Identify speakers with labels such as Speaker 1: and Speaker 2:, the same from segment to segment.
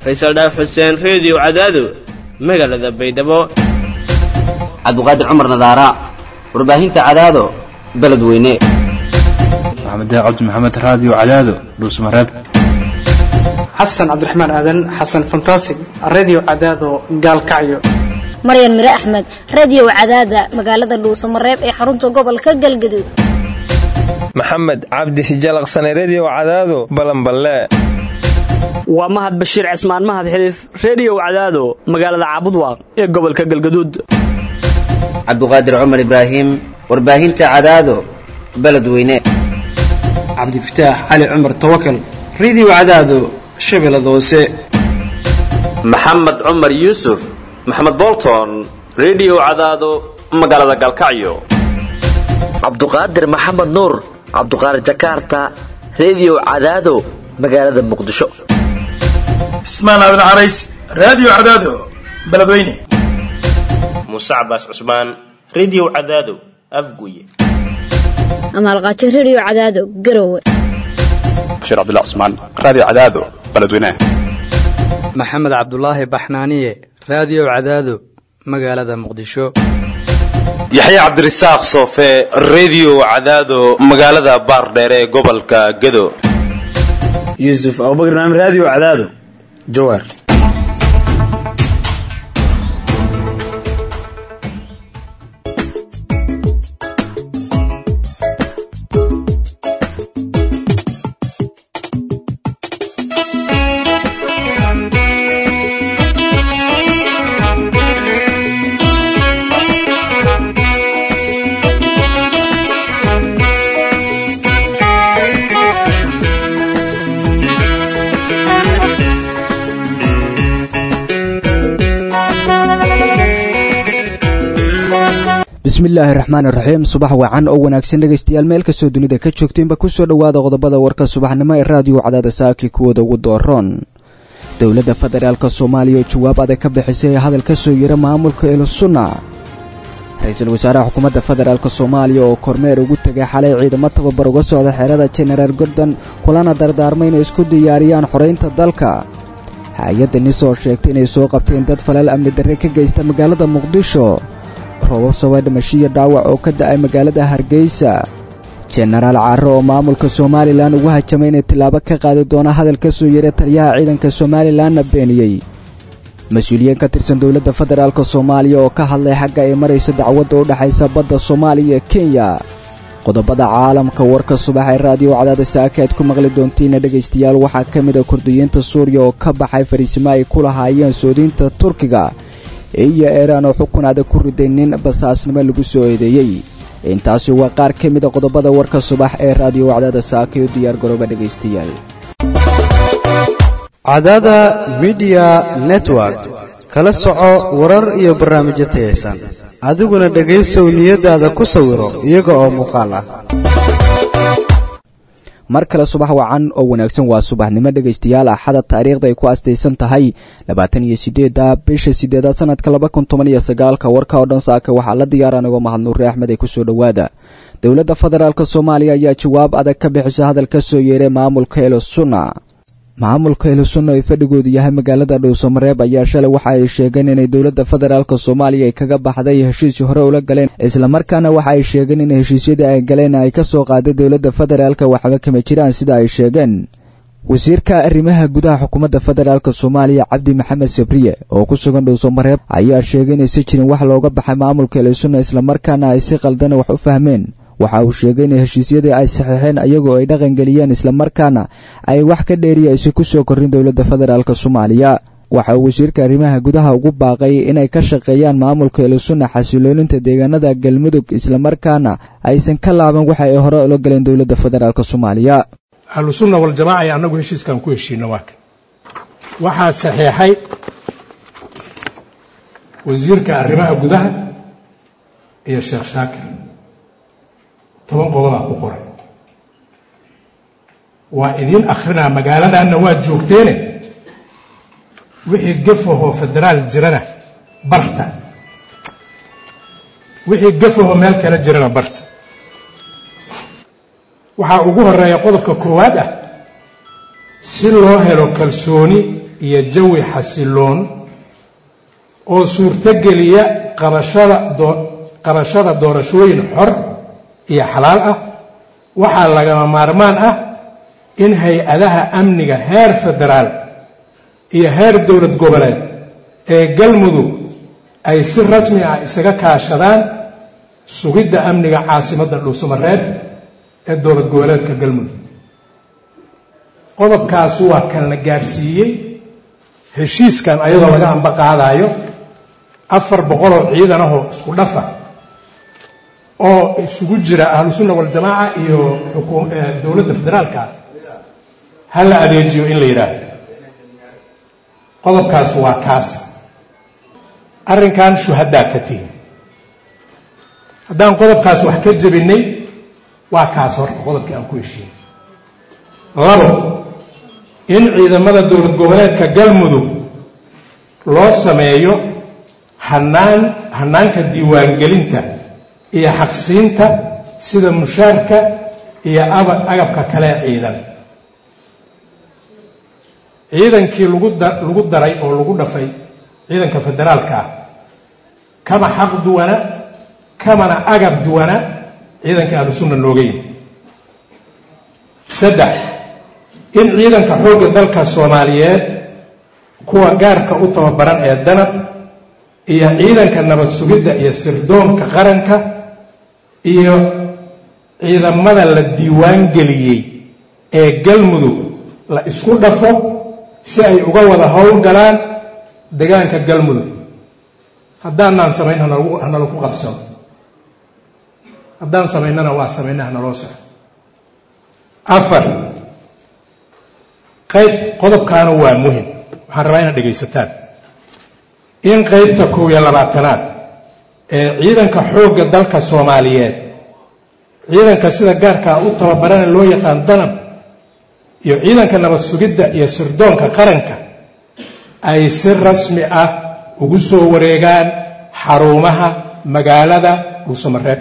Speaker 1: faysal dhaaf xuseen reediyo cadaado magaalada baydhabo
Speaker 2: cabdiqaadir cumar nadaara warbaahinta cadaado beledweyne
Speaker 3: maxamed cabdi maxamed raadiyo cadaado dhuusmareeb
Speaker 4: xasan cabdiraxmaan aadan xasan fantasig redio cadaado gaalkacyo
Speaker 5: maryan mire axmed radiyow cadaada magaalada dhuusamareeb ee xarunta gobolka galgaduud
Speaker 6: maxamed cabdi hijalaqsane rediyo cadaado balanballe
Speaker 7: waa mahad bashiir cismaan mahad xiliif rediyow cadaado magaalada caabudwaaq ee gobolka galgaduud
Speaker 2: cabdiqaadir cumar ibraahim warbaahinta cadaado beledweyne
Speaker 4: cabdifataax cali cumar tawakal redio cadaado shabeellada hoose
Speaker 8: maxamed cumar yuusuf maxamed bolton rediyo cadaado magaalada galkacyo
Speaker 9: cabduqaadir maxamed nuur cabduqaadir jakarta rediyo cadaado magaalada muqdisho
Speaker 10: cismaan aadan carays raadiyo cadaado beledweyne
Speaker 11: muuse cabaas cusmaan rediyo cadaado afguye
Speaker 5: amaalqaajo rediyo cadaado garowe
Speaker 12: bashiir cabdilla cusmaan raadiyo cadaado beledweyne
Speaker 13: maxamed cabdulaahi baxnaaniye raadiyo cadaado magaalada muqdisho
Speaker 14: yaxya cabdirasaaq soofe rediyo cadaado magaalada baardheere ee gobolka gedo
Speaker 15: yuusuf abubakar naam raadiyo cadaado jawaar
Speaker 16: bismillaahi raxmaan iraxiim subax wacan oo wanaagsan dhegaystayaal meel kastoo dunida ka joogteenba ku soo dhowaada qodobada warka subaxnimo ee raadiyo cadaada saakii kuwooda ugu dooroon dowladda federaalk soomaaliya oo jawaab adag ka bixisay hadal ka soo yira maamulka elusunna ra-iisul wasaaraha xukuumadda federaalk soomaaliya oo kormeer ugu tegay xalay ciidamo tababar uga socda xeerada jenaraal gordon kulana dardaarmay inay isku diyaariyaan xoraynta dalka hay-adda nis oo sheegtay inay soo qabteen dad falal amni darre ka geysta magaalada muqdisho roobab sabay dhimashiyo dhaawac oo ka da'ay magaalada hargeysa jenaraal caaro oo maamulka somalilan ugu hajamay inay tillaabo ka qaadi doona hadal ka soo yeera taliyaha ciidanka somalilanna beeniyey mas-uuliyiin ka tirsan dowladda federaalk soomaaliya oo ka hadlay xagga ay maraysa dacwadda u dhexaysa badda soomaaliya iyo kenya qodobada caalamka warka subax ee raadiyo cadaada saaka aad ku maqli doontiina dhegaystayaal waxaa ka mid a kurdiyiinta suuriya oo ka baxay fariisimo ay ku lahaayeen soodiinta turkiga iyo eeraan oo xukun adag ku riday nin basaasnimo lagu soo eedeeyey intaasi waa qaar ka mida qodobada warka subax ee raadiyo cadaada saaka u diyaar garooba dhegaystayaal
Speaker 17: cadaada midiya network kala soco warar iyo barnaamijyo tayaysan adiguna dhegaysow niyadaada ku sawiro iyaga oo muuqaal ah
Speaker 16: mar kale subax wacan oo wanaagsan waa subaxnimo dhegaystayaal axada taariikhda ay ku astaysan tahay labaatan iyo sideedda bisha sideedaad sanadka laba kun toban iyo sagaalka warka oo dhan saaka waxaa la diyaara anigoo mahadnuure axmed ay kusoo dhowaada dowladda federaalk soomaaliya ayaa jawaab adag ka bixisa hadal ka soo yeeray maamulka elosunna maamulka elosunna ee fadhigoodu yahay magaalada dhuusamareeb ayaa shalay waxa ay sheegeen inay dowladda federaalk soomaaliya ay kaga baxday heshiisii hore ula galeen islamarkaana waxa ay sheegeen in heshiisyadii ay galeen ay ka soo qaaday dowladda federaalk waxba kama jiraan sida ay sheegeen wasiirka arrimaha gudaha xukuumadda federaalk soomaaliya cabdi maxamed sabriye oo ku sugan dhuusamareeb ayaa sheegay inaysa jirin wax looga baxay maamulka elosunna islamarkaana ay si qaldana wax u fahmeen waxa uu sheegay in heshiisyadii ay saxiixeen iyagoo ay dhaqangeliyeen islamarkaana ay wax ka dheeriya aysan ku soo korin dowladda federaalk soomaaliya waxa uu wasiirka arrimaha gudaha ugu baaqay inay ka shaqeeyaan maamulka elusunna xasilooninta deegaanada galmudug islamarkaana aysan ka laaban waxa ay hore ula galeen dowladda federaalk soomaaliya
Speaker 18: ahlusunna waljamaaca iyo annagu heshiiskaan ku heshiino waa kan waxaa saxiixay wasiirka arrimaha gudaha iyo sheekh shaakir toban qodobaa ku qoray waa idiin akhrinaa magaaladanna waad joogteene wixii gafahoo federaal jirana barta wixii gafahoo meel kale jirana barta waxaa ugu horeeya qodobka koowaad ah si loo helo kalsooni iyo jawi xasiloon oo suurtogeliya qabashada qabashada doorashooyin xor iyo xalaal ah waxaa lagama maarmaan ah in hay-adaha amniga heer federaal iyo heer dowlad goboleed ee galmudug ay si rasmi ah isaga kaashadaan sugidda amniga caasimadda dhuusamareeb ee dowlad goboleedka galmudug qodobkaas waa kan la gaadhsiiyey heshiiskan ayadoo laga amba qaadaayo afar boqoloo ciidan ahoo isku dhafa oo isugu jira ahlusunna waljamaaca iyo dowladda federaalka ha la adeejiyo in la yidhaahdo qodobkaas waa kaas arrinkan shuhadaa ka tihin haddaan qodobkaas wax ka jebinay waa kaas horta qodobkii aan ku heshiinay labo in ciidamada dowlad goboleedka galmudug loo sameeyo hanaan hanaanka diiwaangelinta iyo xaqsiinta sida mushaarka iyo agabka kale ciidan ciidankii lagu daray oo lagu dhafay ciidanka federaalka ah kama xaq duwana kamana agab duwana ciidanka ahlusunna nooga yimi saddex in ciidanka xoogga dalka soomaaliyeed kuwa gaarka u tababaran ee danab iyo ciidanka nabad sugidda iyo sirdoonka qaranka iyo ciidamada la diiwaan geliyey ee galmudug la isku dhafo si ay uga wada howlgalaan degaanka galmudug haddaanaan samayn hanala ku qabsano haddaan samaynana waa samayna hanaloo saxo afar qayb qodobkaana waa muhim waxaan rabaa inaad dhegaysataan in qaybta kow iyo labaatanaad ee ciidanka xoogga dalka soomaaliyeed ciidanka sida gaarkaa u tababarana loo yaqaan danab iyo ciidanka nabad sugidda iyo sirdoonka qaranka ay si rasmi ah ugu soo wareegaan xarumaha magaalada dhuusamareeb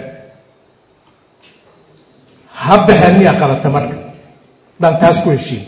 Speaker 18: ha baxeen miyaa qabata marka haddaan taas ku heshiin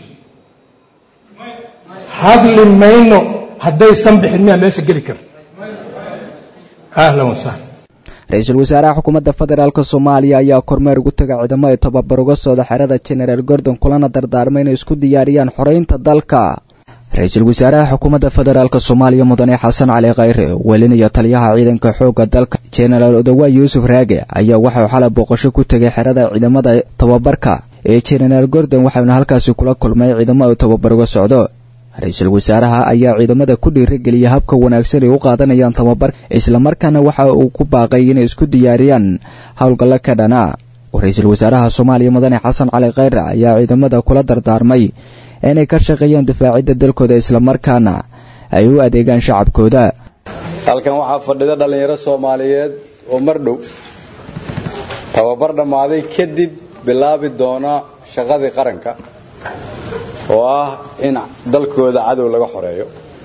Speaker 18: hadli mayno haddaysan bixin miyaa meesha geli karta ahlan wasahlan
Speaker 16: ra-iisul wasaaraha xukuumadda federaalk soomaaliya ayaa kormeer ugu taga ciidamo ay tababar uga socda xerada jenaraal gordon kulana dardaarmay inay isku diyaariyaan xoreynta dalka ra-iisul wasaaraha xukuumadda federaalk soomaaliya mudane xasan cali khayre welinaya taliyaha ciidanka xoogga dalka jenaraal odawaay yuusuf raage ayaa waxau xalay booqasho ku tegay xerada ciidamada tababarka ee jenaraal gordon waxauna halkaasi kula kulmay ciidamo ay tababar uga socdo ra-iisul wasaaraha ayaa ciidamada ku dhiirigeliyay habka wanaagsan ay u qaadanayaan tababar islamarkaana waxa uu ku baaqay inay isku diyaariyaan howlgallo ka dhana ra-iisul wasaaraha soomaaliya mudane xasan cali khayre ayaa ciidamada kula dardaarmay inay ka shaqeeyaan difaacidda dalkooda islamarkaana ay u adeegaan shacabkooda
Speaker 19: halkan waxaa fadhida dhallinyaro soomaaliyeed oo mar dhow tababar dhammaaday kadib bilaabi doona shaqadii qaranka oo ah in dalkooda cadow laga xoreeyo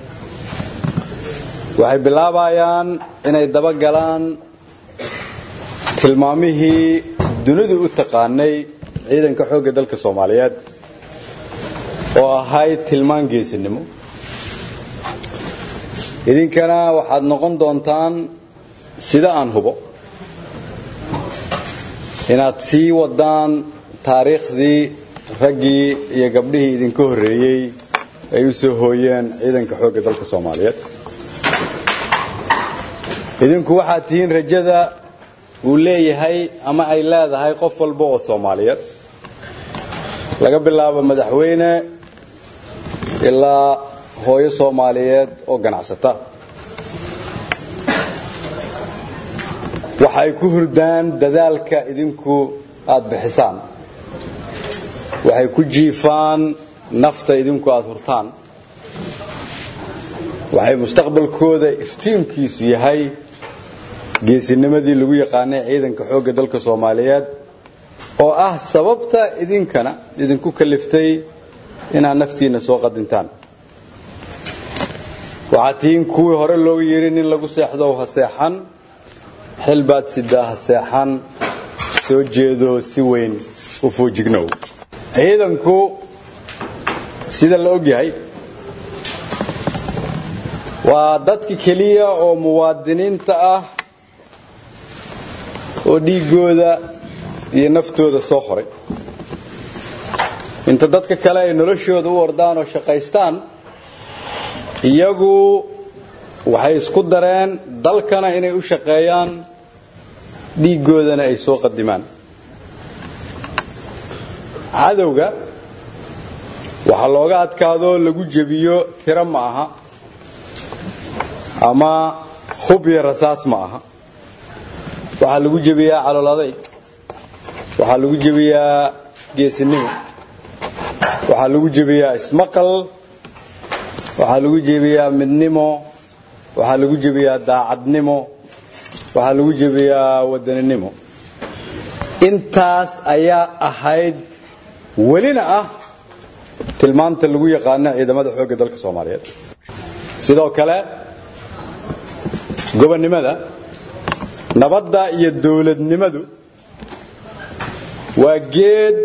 Speaker 19: waxay bilaabayaan inay dabagalaan tilmaamihii dunidu u taqaanay ciidanka xoogga dalka soomaaliyeed oo ahayd tilmaan geesinimo idinkana waxaad noqon doontaan sida aan hubo inaad sii wadaan taariikhdii raggii iyo gabdhihii idinka horreeyey ay u soo hooyeen ciidanka xoogga dalka soomaaliyeed idinku waxaad tihiin rajada uu leeyahay ama ay leedahay qof walba oo soomaaliyeed laga bilaabo madaxweyne ilaa hooyo soomaaliyeed oo ganacsata waxa ay ku hurdaan dadaalka idinku aad bixisaan waxay ku jiifaan nafta idinku aad hurtaan waxay mustaqbalkooda iftiimkiisu yahay geesinimadii lagu yaqaanay ciidanka xoogga dalka soomaaliyeed oo ah sababta idinkana idinku kaliftay inaad naftiinna soo qadintaan waxaad tihiin kuwii hore looga yidhi nin lagu seexdow ha seexan xil baad sidaa ha seexan soo jeedo si weyn u foojignow ciidanku sida la og yahay waa dadka keliya oo muwaadiniinta ah oo dhiiggooda iyo naftooda soo horay inta dadka kale ay noloshooda u ordaan oo shaqaystaan iyagu waxay isku dareen dalkana inay u shaqeeyaan dhiiggoodana ay soo qadimaan cadowga waxaa looga adkaadoo lagu jebiyo tiro ma aha ama hub iyo rasaas ma aha waxaa lagu jebiyaa calool adayg waxaa lagu jebiyaa geesinimo waxaa lagu jebiyaa ismaqal waxaa lagu jebiyaa midnimo waxaa lagu jebiyaa daacadnimo waxaa lagu jebiyaa wadaninimo intaas ayaa ahayd welina ah tilmaanta lagu yaqaano ciidamada xoogga dalka soomaaliyeed sidoo kale gobonnimada nabadda iyo dowladnimadu waa geed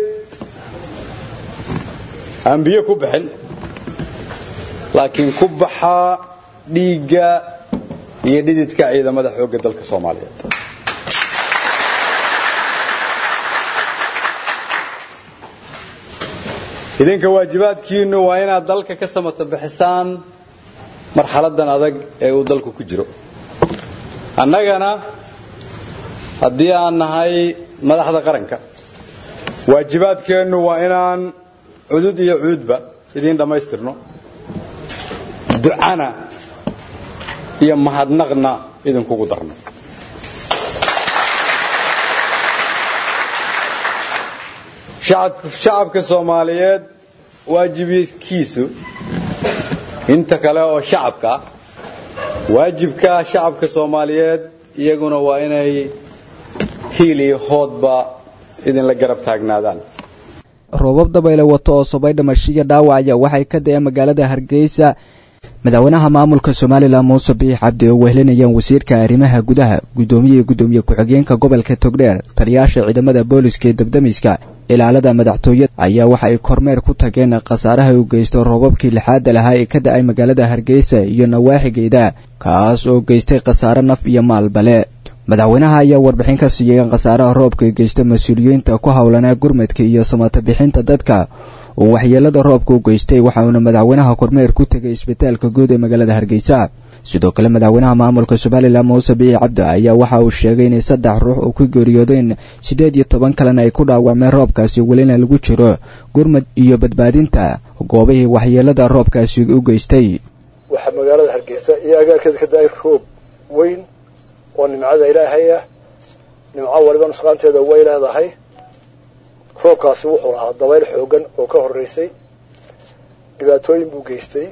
Speaker 19: aan biyo ku bixin laakiin ku baxaa dhiigga iyo dhididka ciidamada xoogga dalka soomaaliyeed idinka waajibaadkiinnu waa inaad dalka ka samata bixisaan marxaladan adag ee uu dalku ku jiro annagana haddii aan nahay madaxda qaranka waajibaadkeennu waa inaan cudud iyo cuudba idiin dhammaystirno ducana iyo mahadnaqna idinkugu darno shacabka soomaaliyeed waajibkiisu inta kale oo shacabka ah waajibka shacabka soomaaliyeed iyaguna waa inay hiil iyo hoodba idinla garab taagnaadaan
Speaker 16: roobab dabayle wato oo sobay dhamashiya dhaawacaya waxay ka da'een magaalada hargeysa madaxweynaha maamulka somalilan muuse biix cabdi oo wehlinayaan wasiirka arrimaha gudaha guddoomiye gudoomiye ku-xigeenka gobolka togdheer taliyaasha ciidamada booliska ee dabdamiska ilaalada madaxtooyada ayaa waxa ay kormeer ku tageen khasaaraha u geysto roobabkii lixaada lahaa ee ka da-ay magaalada hargeysa iyo nawaaxigeeda kaas oo geystay khasaare naf iyo maalbale madaxweynaha ayaa warbixin ka siiyay khasaaraha roobka ay geysto mas-uuliyiinta ku howlanaa gurmadka iyo samata bixinta dadka oo waxyeelada roobka u geystay waxauna madaxweynaha kormeer ku tegay isbitaalka guud ee magaalada hargeysa sidoo kale madaxweynaha maamulka somalilan muuse bici cabdi ayaa waxa uu sheegay inay saddex ruux oo ku geeriyoodeen siddeed iyo toban kalena ay ku dhaawacmeen roobkaasi welina lagu jiro gurmad iyo badbaadinta goobihii waxyeelada roobkaasi u geystay
Speaker 20: waxaa magaalada hargeysa iyo agaarkeeda ka da-ay roob weyn oo nimcada ilaahay ah nimco waliba nusqaanteeda way leedahay roobkaasi wuxuu lahaa dabayl xoogan oo ka horeysay dhibaatooyin buu geystay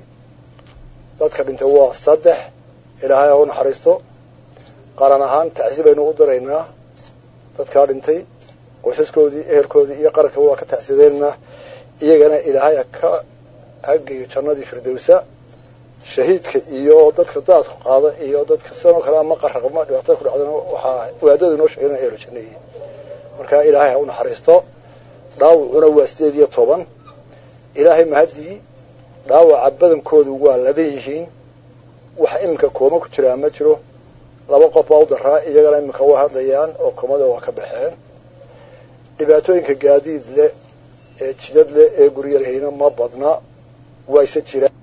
Speaker 20: dadka dhintay waa saddex ilaahay ha u naxariisto qaran ahaan tacsi baynu u diraynaa dadkaa dhintay qoysaskoodii ehelkoodii iyo qarankaba waa ka tacsideynaa iyagana ilaahay ha ka hageeyo jannadii firdowsa shahiidka iyo dadka daadku qaada iyo dadka sidanoo kale ama qaraqma dhibaatada ku dhacdana waxaa waadadu inoo sheegay inay ehlo janno yihiin marka ilaahay ha u naxariisto dhaawacuna waa sideed iyo toban ilaahay mahadii dhaawaca badankoodu waa ladan yihiin waxa iminka kooma ku jiraa ma jiro laba qof baa u daraa iyagana iminka waa hadlayaan oo koomada waa ka baxeen dhibaatooyinka gaadiid leh ee jidad leh ee guryarhayna ma badna wayse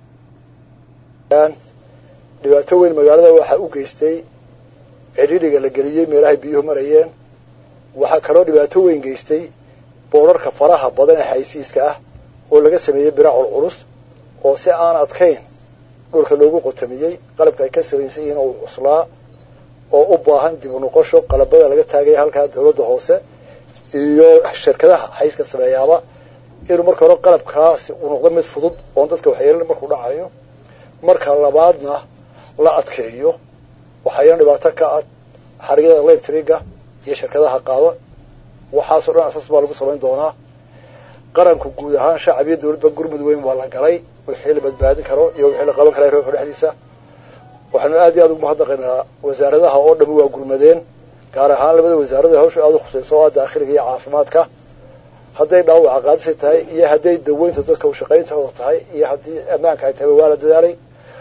Speaker 20: jiraan dhibaato weyn magaalada waxaa u geystay cidhidhiga la geliyey meelahay biyuhu marayeen waxaa kaloo dhibaato weyn geystay boorarka faraha badan ee xaysiiska ah oo laga sameeyey biracul culus oo si aan adkayn dhulka loogu qotamiyey qalabka ay ka samaysan yihiin oo cuslaa oo u baahan dib u noqosho qalabada laga taagaya halkaa dawladda hoose iyo shirkadaha xayska sameeyaaba inuu marka hore qalabkaasi uu noqdo mid fudud oon dadka waxyeelin markuu dhacayo marka labaadna la adkeeyo waxayna dhibaato ka ah xarigyada electriga iyo shirkadaha qaado waxaasoo dhan asaas baa lagu samayn doonaa qaranku guud ahaan shacab iyo dawladba gurmud weyn waa la galay wixii la badbaadin karo iyo wixii la qaban kara roobka dhexdiisa waxaanu aad iyo aad ugu mahadnaqaynaa wasaaradaha oo dhami waa gurmadeen gaar ahaan labada wasaarada hawsha aada u khusayso oo ah daakhiliga iyo caafimaadka hadday dhaawaca qaadisay tahay iyo hadday daweynta dadka ushaqayntooda tahay iyo haddii ammaanka ay tahay waa la dadaalay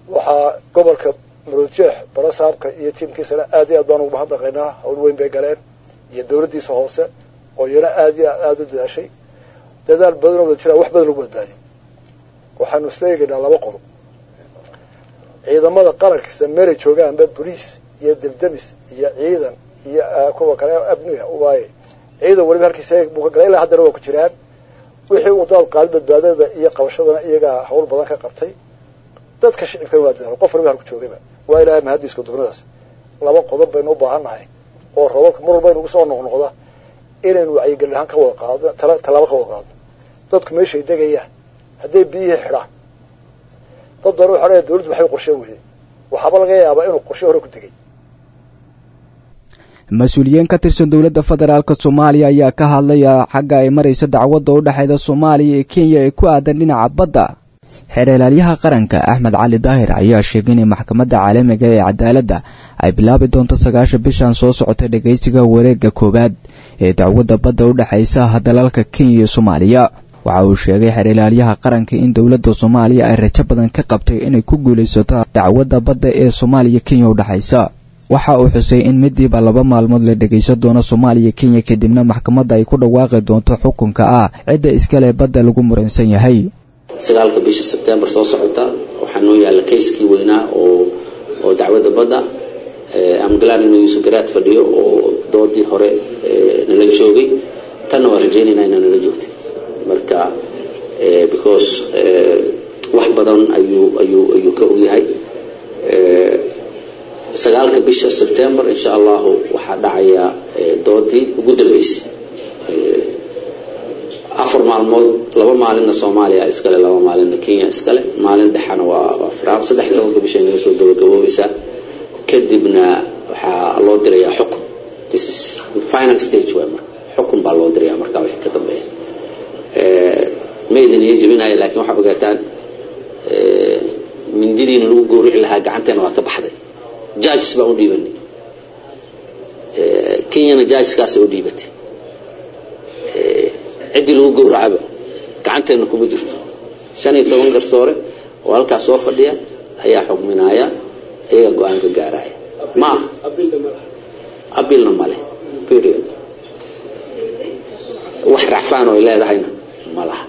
Speaker 20: waxaa gobolka maroodjeex barasaabka iyo tiimkiisana aad iyo aad baan ugu mahadnaqaynaa hawl weyn bay galeen iyo dowladdiisa hoose oo iyana aad iyo aada u dadaashay dadaal badan oo wada jiraa wax badan lagu badbaadiyay waxaanu isla eegaynaa laba qodob ciidamada qaranka sida meelay joogaanba boliis iyo debdemis iyo ciidan iyo kuwa kale abniga waaye ciidan weliba halkiisa buu ka galay ilaa haddana waa ku jiraan wixii uu daad qaadi badbaadada iyo qabashadana iyagaa hawl badan ka qabtay dadka shicibkana waa dadaal qof waliba halku joogayba waa ilaahay mahadiiska dugmadaas laba qodob baynu u baahan nahay oo roobabka mar walba inugu soo noqnoqda inaynu wacyigelin ahaan ka wada qaadno tallaabo ka wada qaadno dadku meeshay degayaan hadday biyihii xidhaan dad badan waxa leeyahay dawladdu waxay qorshe weyday waxaaba laga yaabaa inuu qorshe hore ku degay
Speaker 16: mas-uuliyiin ka tirsan dowladda federaalk soomaaliya ayaa ka hadlaya xagga ay maraysa dacwadda u dhexeyda soomaaliya iyo kenya ee ku aadan dhinaca badda xeeralaalyaha qaranka axmed cali daahir ayaa sheegay inay maxkamadda caalamiga ee cadaaladda ay bilaabi doonto sagaasha bishan soo socota dhegaysiga wareegga koowaad ee dacwadda badda u dhexaysa dalalka kenya iyo soomaaliya waxa uu sheegay xeeralaalyaha qaranka in dowladda soomaaliya ay rajo badan ka qabtay inay ku guulaysato dacwadda badda ee soomaaliya kenya u dhexaysa waxa uu xusay in midiiba laba maalmood la dhegaysan doono soomaaliya kenya kadibna maxkamadda ay ku dhawaaqi doonto xukunka ah cidda iskale badda lagu muransan yahay
Speaker 21: sagaalka bisha sebtembar soo socota waxaa noo yaalla kayskii weynaa oo oo dacwadda badda amgalaan inuu yuusuf garaad fadhiyo oo doodii hore nala joogay tanna waa rajaynaynaa inaa nala joogtid marka because wax badan ayuu ayuu ayuu ka ogyahay sagaalka bisha sebtembar insha allahu waxaa dhacaya doodii ugu dambeysay afar maalmood laba maalinna soomaaliya iskale laba maalinna kenya iskale maalin dhexana waa firaaq saddex iyo tobanka bisha inaga soo gabagaboobaysaa kadibna waxaa loo dirayaa xukun this is the final stage waay marka xukun baa loo dirayaa markaa wixii ka dambeeya ma idin iyo jebinaya laakiin waxaa ogaataan mindidiina lagu gowrici lahaa gacanteena waa ka baxday judges baan u dhiibanay kenyana judgeskaasay u dhiibatay ciddii lagu gowracaba gacanteena kuma jirto shan iyo toban garsoore oo halkaas soo fadhiya ayaa xugminaya iyaga go-aan ka gaaraya ma aha abilna male period wax racfaan oo ay leedahayna ma laha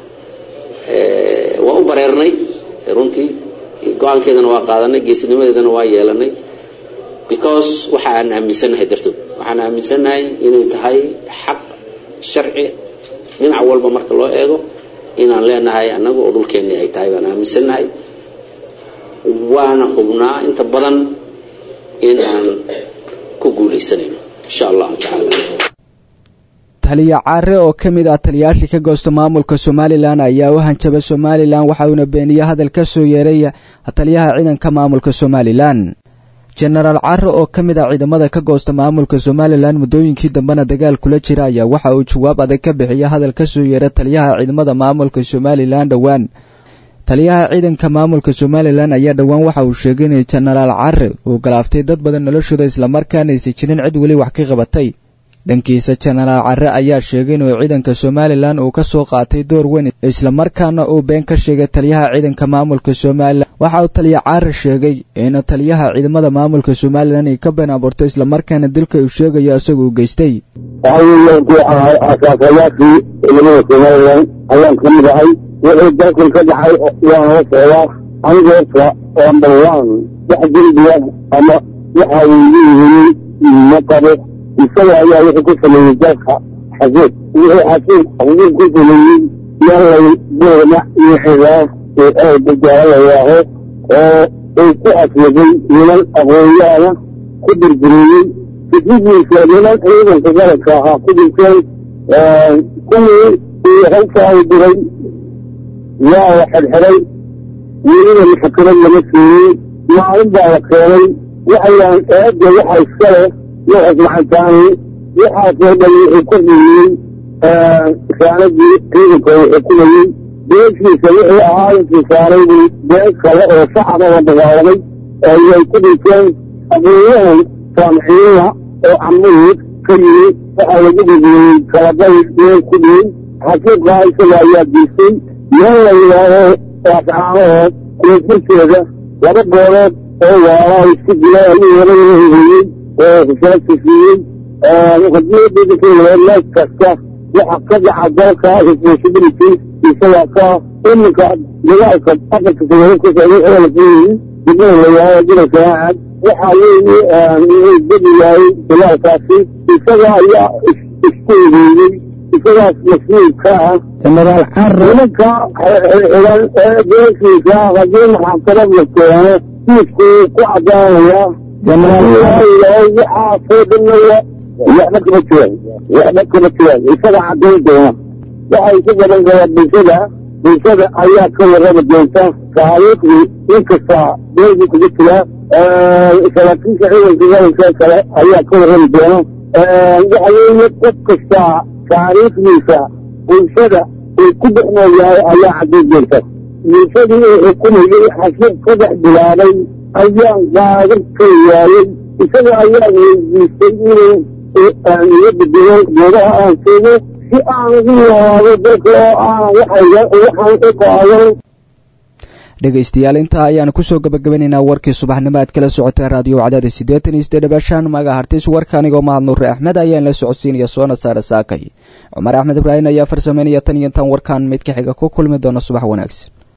Speaker 21: waa u bareernay runtii go-aankeedana waa qaadanay geesinimadeedana waa yeelanay because waxa aan aaminsannahay dartood waxaan aaminsannahay inay tahay xaq sharci dhinac walba marka loo eego inaan leenahay annaga oo dhulkeennii ay tahay baan aaminsannahay waana hubnaa inta badan in aan ku guulaysanayno insha allahu tacaala
Speaker 16: taliya caare oo ka mid ah taliyaashii ka goosta maamulka somalilan ayaa u hanjabay somalilan waxa uuna beeniyey hadal ka soo yeeray taliyaha ciidanka maamulka somalilan jenaraal caare oo ka mid ah ciidamada ka goosta maamulka somalilan muddooyinkii dambena dagaal kula jira ayaa waxa uu jawaab adag ka bixiyay hadal ka soo yeeray taliyaha ciidamada maamulka somalilan dhowaan taliyaha ciidanka maamulka somalilan ayaa dhowaan waxa uu sheegay in jenaraal caare uu galaaftay dad badan noloshooda islamarkaana aysan jirin cid weli wax ka qabatay dhankiisa jenaraal care ayaa sheegay inuu ciidanka somalilan uu ka soo qaatay door weyn islamarkaana uu been ka sheegay taliyaha ciidanka maamulka somalilan waxa uu taliya caare sheegay in taliyaha ciidamada maamulka somalilan ay ka been abuurtay islamarkaana dilka uu sheegayo isaga uu geystay
Speaker 22: asaasayaashii ciidamada somalilan ayaan ka mid ahay wixii dalkan ka dhacay waan la socdaa anigoosa number one wax dembiya ama waxa uu leeyihiin ma qabo isaga ayaa wuxuu ku sameeyey dalka xasuud wuxuu xasuud xasuud ku sameeyey yaalay boorna iyo xigaas ee aada gaala la yaaho oo uu ku aswaday niman aqoonyaana ku dirdireeyey fikradiisa niman ciidanka galadka ahaa ku dirteen kuwii uu halkaa diray waa la xirxiray weliba maxkamad lama siiyey maalin baa la keenay waxayaan eedda waxa iskale waxaas macantaani waxaasoo dhan wuxuu ku dhiyey raanadii ciidanka uu xukumayey beeshiisa wuxuu ahaa intii saaray buu bees kale oo shacaba la dagaalamay ayay ku dhinteen aqoonyahan saamxiina oo camuud ka yimi waxaa lagu dhigiyey kalabay meel ku dhiyey xasuuqa isaga ayaa diisay meel la yidhaaho raascaanood koonfurteeda laba goolood oo waala isku jira ayuu hore heheyey oo xisaabta siiyey haddii dhidinkii meel kasta waxa ka dhaca dalka responsibility isagaa ka iminka dagaalka afarta sanado ku socday oo la filayay dibada layahay dina saacad waxa weeye inuu bedi yahay dagaalkaasi isaga ayaa isku egeeyey isagaas mas-uul ka ah generaal xarre nimanka xiran ee beeshiisa haddii maxakamad la keeno kiisku ku cadaanaya waxaa soo dhamaya waxba kama jiraan waxba kama jiraan isaga cadayn doona waxay ku gaban karaan bulshada bulshada ayaa ka warrami doonta taariikhdii inkasta beelgii kugu jira saraakiisha ciidanka gabanka kale ayaa ka warrami doona waxa weeye qof kasta taariikhdiisa bulshada uu ku dhex nool yahay ayaa cadayn doonta bulshadii uu xukumayey xasib ka dhex bilaabay ayaan qaadan kari waayey isaga ayaa weydiistay inuu iga bedelo goobaha aan joogo si aan ugu noolaado dalka oo aan waxayga waxaan u qaadan
Speaker 16: dhegaystayaal intaa ayaanu kusoo gabagabanaynaa warkii subaxnimo aad kala socotay raadiyo cadaada siddeetan iyo siddeed dhabaashaan maga hartis warka anigoo mahad nuure axmed ayaan la socodsiinaya soona saare saakay cumar axmed ibraahim ayaa farsameynaya tan iyo intaan warkaan mid ka xiga ku kulmi doona subax wanaagsan